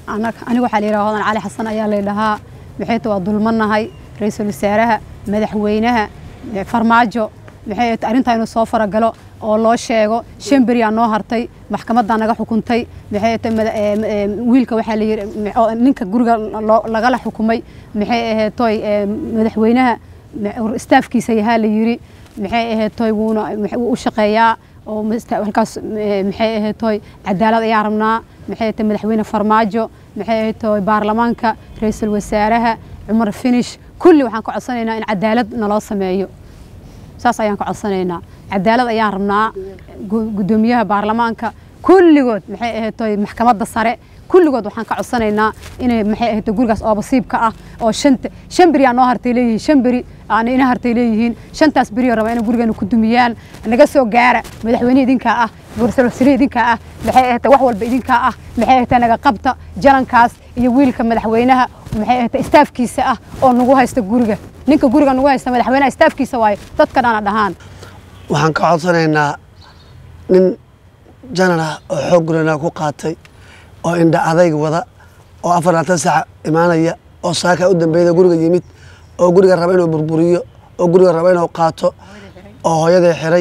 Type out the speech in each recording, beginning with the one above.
aniga waxaa la yidhaha hodan cali xasan ayaa la dhahaa maxay waa dulmanahay ra-iisul wasaaraha madaxweynaha farmaajo maxay arrintaa inuu soo faragalo oo loo sheego shan beriyaa noo hartay maxkamaddaa naga xukuntay maxay wiilka waxaa layidhi ninka guriga lagala xukumay maxay ahayd toy madaxweynaha staafkiisa yahaa la yidhi maxay ahayd toy wuuna wuu u shaqeeyaa oo halkaas maxay ahayd toy cadaalad ayaa rabnaa maxay ahayd madaxweyne farmaajo maxay ahayd toy baarlamaanka ra-iisul wasaaraha cumar finish kulli waxaan ka codsanaynaa in cadaalad naloo sameeyo saas ayaan ka codsanaynaa cadaalad ayaan rabnaa guddoomiyaha baarlamaanka kulligood maxay ahayd toy maxkamadda sare kulligood waxaan ka codsanaynaa inay maxay ahayd gurigaas oo basiibka ah oo shanta shan beri aa noo hartay leeyihiin shan beri aana ina hartay leeyihiin shantaas beri oo raba inay gurigeena ku dumiyaan naga soo gaara madaxweyne idinkaa ah ra-iisul wasaare idinkaa ah maxay ahayd wax walba idinkaa ah maxay ahayd naga qabta jalankaas iyo wiilka madaxweynaha maxay ahayd staafkiisa ah oo nagu haysta guriga ninka guriga nagu haysta madaxweynaha staafkiisa waayo dadka dhana dhahaan waxaan ka codsanaynaa nin janan ah oo xoog gurana ku qaatay oo indha adayg wada oo afar laatan saac imaanaya oo saaka u dambeeyda guriga yimid oo guriga raba inuu burburiyo oo guriga raba inuu qaato oo hooyaday xiray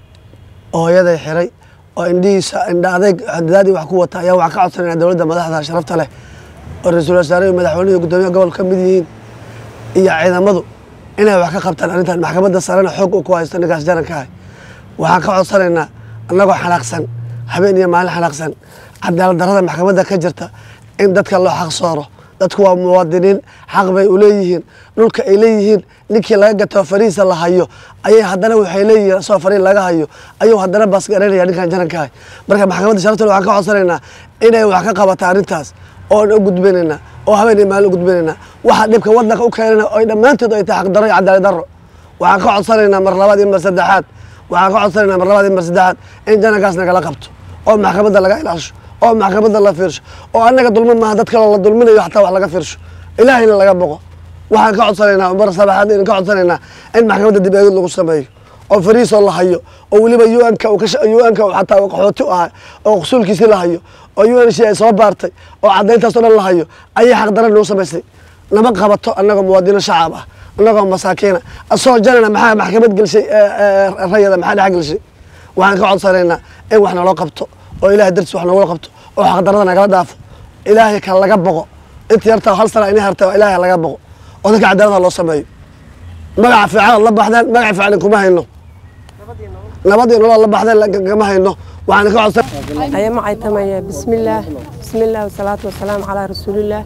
oo hooyaday xiray oo indhihiisa indha adayg dadaadii wax ku wata ayaa waxaan ka codsanayna dowladda madaxda sharafta leh oo ra-iisul wasaare iyo madaxweynuhu guddoomiyaha gobolka ka mid yihiin iyo ciidamadu inay wax ka qabtaan arrintan maxkamadda sarena xoog uu ku haysto ninkaas jananka ah waxaan ka codsanaynaa annagoo xanaaqsan habeen iyo maalin xanaaqsan cadaalad darrada maxkamadda ka jirta in dadka loo xaq sooro dadku waa muwaadiniin xaq bay u leeyihiin dhulka ay leeyihiin ninkii laga gato farihiisa la hayo ayay haddana waxay leeyihiin asoo fariin laga hayo ayuu haddana baasgaranaya ninkan janankaah marka maxkamadda sharafta waxaan ka codsanaynaa inay wax ka qabata arrintaas oon u gudbinaynaa oo habeen iyo maalin u gudbinaynaa waxa dhibka waddanka u keenana oy dhammaantood ay tahay xaqdarro iyo cadaalad darro waxaan ka codsanaynaa mar labaad iyo mar saddexaad waxaan ka codsanaynaa mar labaad iyo mar saddexaad in janankaas nagala qabto oo maxkamadda laga ilaasho oo maxkamadda la fiirsho oo annaga dulmin maaha dad kaloo la dulminayo xataa wax laga fiirsho ilaahayna laga boqo waxaan ka codsanaynaa mar sabaxaad in ka codsanaynaa in maxkamadda dib eegid lagu sameeyo oo fariisoo la hayo oo weliba un-ka un-ka xataa qaxooti u ahay oo qusuulkiisii la hayo oo un c ay soo baartay oo caddayntaas o dhan la hayo ayay xaqdaran noo samaysay nama qabato annagoo muwaadino shacab ah annagoo masaakiina asoo janana maxaa maxkamad gelshay rayada maxaa dhex gelshay waxaan ka codsanaynaa in wax naloo qabto oo ilahay dartiis wax noogula qabto oo xaqdarada nagala dhaafo ilaahay ka laga boqo inta yartaa hal sana inay hartay ilaahay laga boqo oo dadka cadaalada loo sameeyo magaca fiican la baxdeen magaca fiican kuma hayno nabadii nolol la baxdeen kama hayno waxaan ka codsan aya macay tamaya bismillaah bismillaah wasalaatu wasalaamu calaa rasuulillaah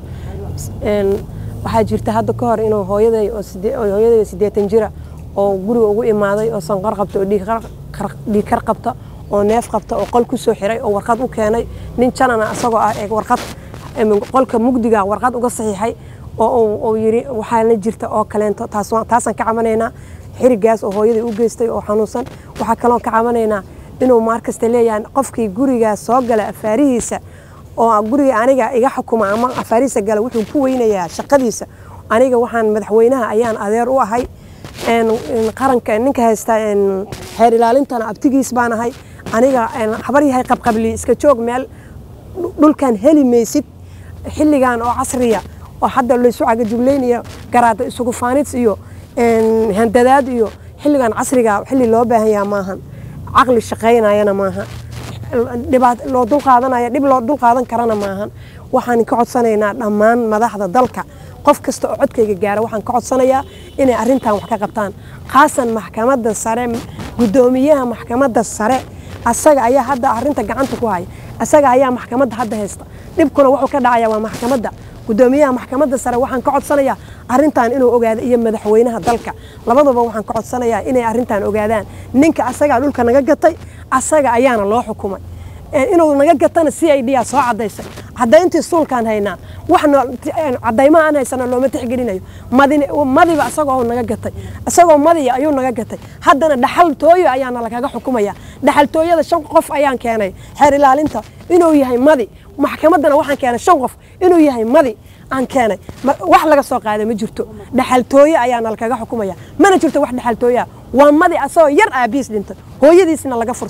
waxaa jirta hadda ka hor inuu hooyaday oo hooyaday siddeetan jira oo guriga ugu imaaday oo sanqar qabta oo dhiigkar qabta oo neef qabta oo qol ku soo xiray oo warqad u keenay nin janana asagoo ah ee warqad qolka mugdiga warqad uga saxiixay oo yiri waxaana jirta oo kaleento taasaan ka cabanaynaa xirigaas oo hooyadii u geystay oo xanuunsan waxaa kaloo ka cabanaynaa inuu maarkasta leeyahay qofkii gurigaas soo gala afaarihiisa oo guriga aniga iga xukuma ama afaarihiisa gala wuxuu ku weynayaa shaqadiisa aniga waxaan madaxweynaha ayaan adeer u ahay qaranka ninka haysta xeer ilaalintana abtigiis baan ahay aniga habar yahay qabqabli iska joog meel dhulkan heli maysid xilligan oo casriya oo hadda laysu cagajuglaynayo garaada isugu faanids iyo handadaad iyo xilligan casriga xilli loo baahan yaha maahan caqli shaqaynayana maaha dhibaat loo dulqaadanaya dhib loo dulqaadan karana maahan waxaan ka codsanaynaa dhammaan madaxda dalka qof kasta oo codkayga gaara waxaan ka codsanayaa inay arrintan wax ka qabtaan khaasan maxkamadda sare guddoomiyaha maxkamadda sare asaga ayaa hadda arrinta gacanta ku haya asaga ayaa maxkamadda hadda haysta dhibkuna wuxuu ka dhacaya waa maxkamadda guddoomiyaha maxkamadda sare waxaan ka codsanayaa arrintan inuu ogaado iyo madaxweynaha dalka labaduba waxaan ka codsanayaa inay arrintan ogaadaan ninka asagaa dhulka naga gatay asaga ayaana loo xukumay inuu naga gatana c i d a soo cadaysay cadayntii suulkaan haynaa wax cadaymaha aan haysana looma tixgelinayo madiba asagoo naga gatay isagoo madiya ayuu naga gatay haddana dhaxaltooyo ayaana lagaga xukumaya dhaxaltooyada shan qof ayaan keenay xeer ilaalinta inuu yahay madi maxkamaddana waxaan keenay shan qof inuu yahay madi aan keenay wax laga soo qaaday ma jirto dhaxaltooye ayaana lakaga xukumaya mana jirto wax dhaxaltooyaa waa madi asagoo yar aabiis dhintay hooyadiisna laga furtay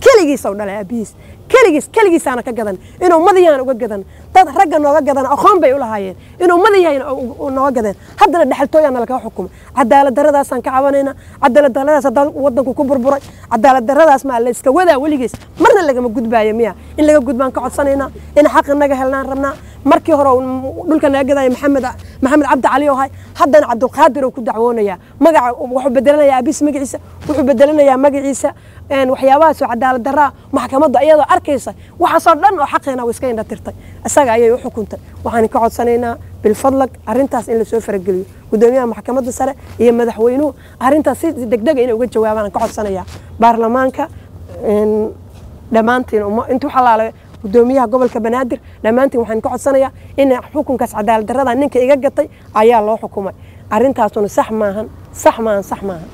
keligiis ou dhalay aabihiis keligiis keligiisaana ka gadan inuu madayahan uga gadan dad ragga nooga gadan aqoon bay u lahaayeen inuu madayahan nooga gadeen haddana dhexaltooyaana lakaga xukumay cadaalad daradaasaan ka cabanaynaa cadaalad daradaas haddaan wadanku ku burburay cadaalad daradaas maa la iska wadaa weligiis marna lagama gudbaayo miya in laga gudbaan ka codsanaynaa in xaq inaga helnaan rabnaa markii hore dhulka naga gadaya maxamed maxamed cabdi cali oo hay haddana cabdulqaadir oo ku dacwoonaya magaca wuxuu bedelanayaa abiis magaciisa wuxuu bedelanayaa magaciisa waxyaabahaasoo cadaalad daraa maxkamadda iyadoo arkaysa waxaasoo dhan oo xaqeena way iska indha tirtay isaga ayay u xukuntay waxaan ka codsanaynaa bilfadlag arrintaas in lasoo farageliyo gudoomiyaha maxkamadda sare iyo madaxweynuhu arrintaas si degdega inay uga jawaabaan ka codsanayaa baarlamaanka dhammaantiin intuu xalaale gudoomiyaha gobolka banaadir dhammaantiin waxaan ka codsanayaa in xukunkaas cadaalad darada ninka iga gatay ayaa loo xukumay arrintaasuna sax maahan sax maahan sax maahan